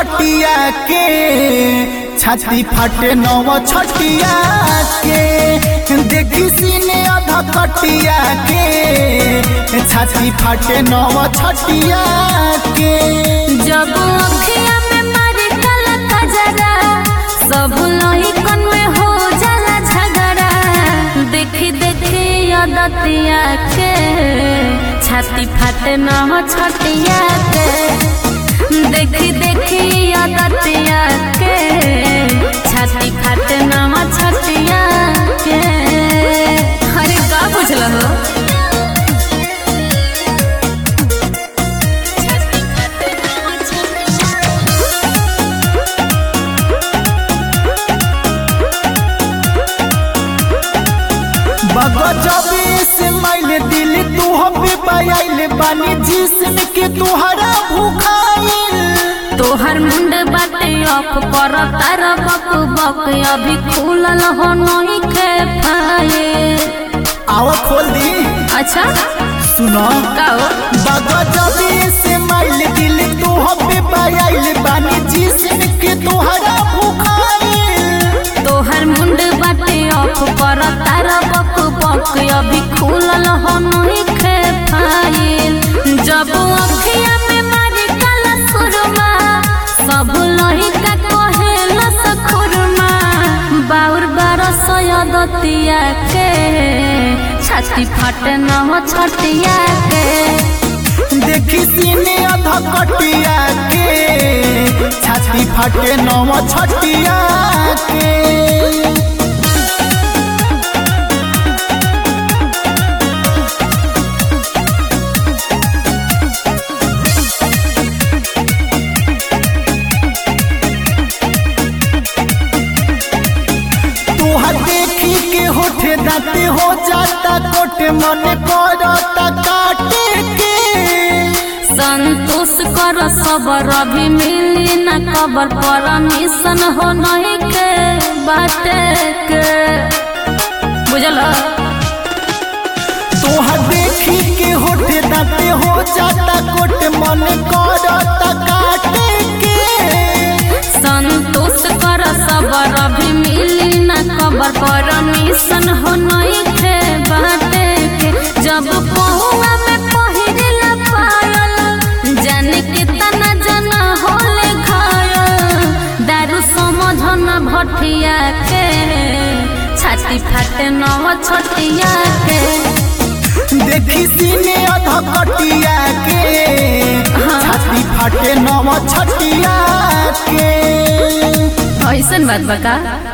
कटिया के छाती फाटे नव छटिया के देखी सीने अध कटिया के छाती फाटे नव छटिया के जब अखिया में मारी काला कजरा सब लहिकन में हो जाला झगड़ा देखी देखी अदतिया के छाती फाटे न हो छटिया के देखी देखी अदतिया के छाती फाटे न हो छटिया के अरे का बुझल हो बगजबे से मैंने दिल तू हबे पायल बानी जिसम के तुहरा भूखाइल तोहर मुंड बाटे अप कर तार बक बक अभी खुलल हो नहीं के पाए आओ खोल दी अच्छा सुनो काओ बगजबे से मैंने दिल तू हबे पायल बानी जिसम के तुहरा भूखाइल तोहर मुंड बाटे अप कर तार बक बक अभी खुलल हो नहीं के पाए जब अखिया में मारी काला सुरमा सब लही का कहेला सखुरमा बाउर बारस दतिया के छाती फाटे न हो छटिया के देखी सीने अध कटिया के छाती फाटे नव छटिया के तोहर देखी के होठे दाते हो जाता कोटे मन करता काटे के संतोष कर सबर अभी मिली न खबर परमिशन हो नहीं के बाटे के बुझल तोहर देखी के होठे दाते हो जाता कोटे मन करता काटे के संतोष कर सबर अभी मिली न खबर परमिशन हो नहीं के बाटे के जब पहुआ में पहिरला पायल जाने के तना जना होले घायल दारू समझन भटिया के छाती फाटे नव छटिया के देखी सीने अध कटिया के छाती फाटे नव छटिया के ऐसन बात बका